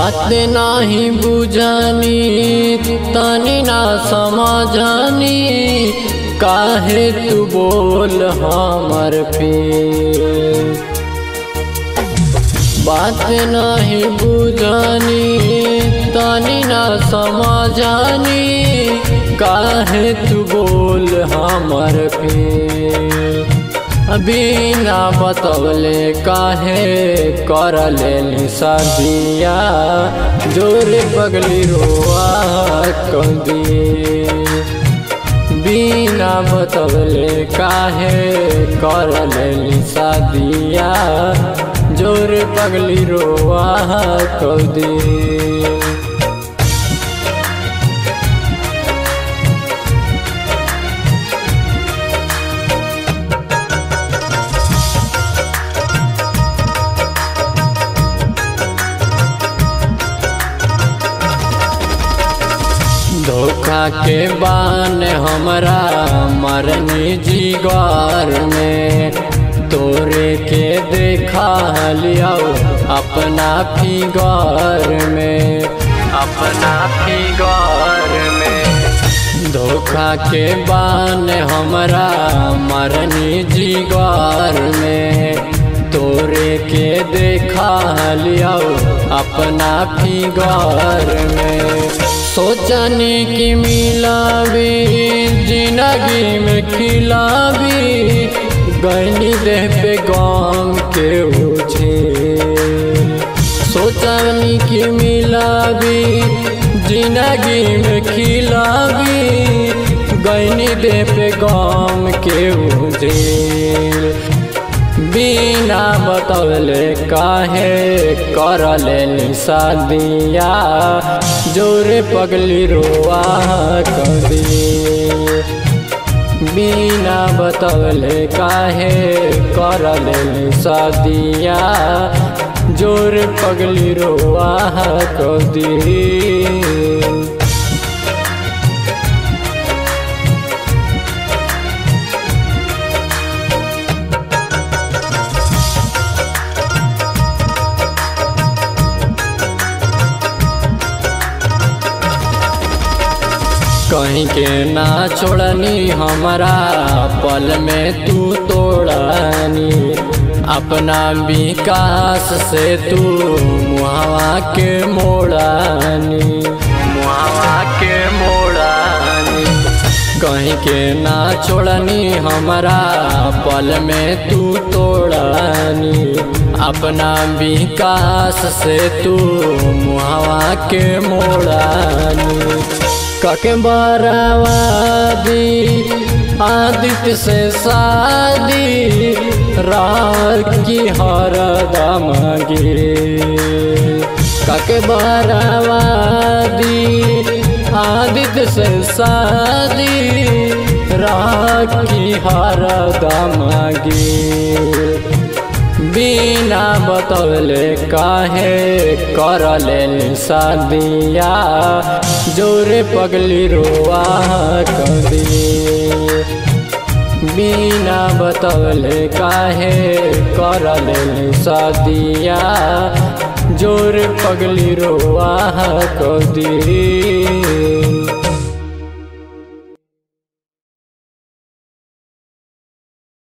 बात नाही बुझानी तनी ना समझानी काहे तू बोल हमर पे बात नहीं बुझानी तनी ना समझानी काहे तू बोल हमर पे अभी ना बतौले काहे कर ले सदिया जोर पगली रोआ कदी बिना बतौले काहे कर ले सदिया जोर पगली रोआ कदी धोखा के बान हमरा मरनी जिगर में तोरे के देखा लिया अपना फिगर में अपना फिगर में धोखा के बान हमरा मरनी जिगर में तोरे के देखा लिया अपना फिगर में सोचने की मिलावी जिंदगी में खिलावी गैनी देह पे गाम के उछे सोचने की मिलावी जिंदगी में खिलावी गैनी देह पे गाम के उछे बिना बतौले काहे कर ले शादिया जोरे पगली रोआ कदी बिना बतौले काहे कर ले शादिया जोरे पगली रोआ कदी कहीं के ना छोड़नी हमारा पल में तू तोड़नी अपना विकास से तू मुहावा के मोड़ानी मुहावा के मोड़ानी कहीं के ना छोड़नी हमारा पल में तू तोड़नी अपना विकास से तू मुहावा के मोड़ानी कके बरावादी आदित्य से शादी रात की हर दम कके बरावादी आदित्य से शादी रात की हर दम बिना बतौले काहे कर ले शादिया जोरे पगली रोआ कदी बिना बतौले काहे कर ले शादिया जोरे पगली रोआ कदी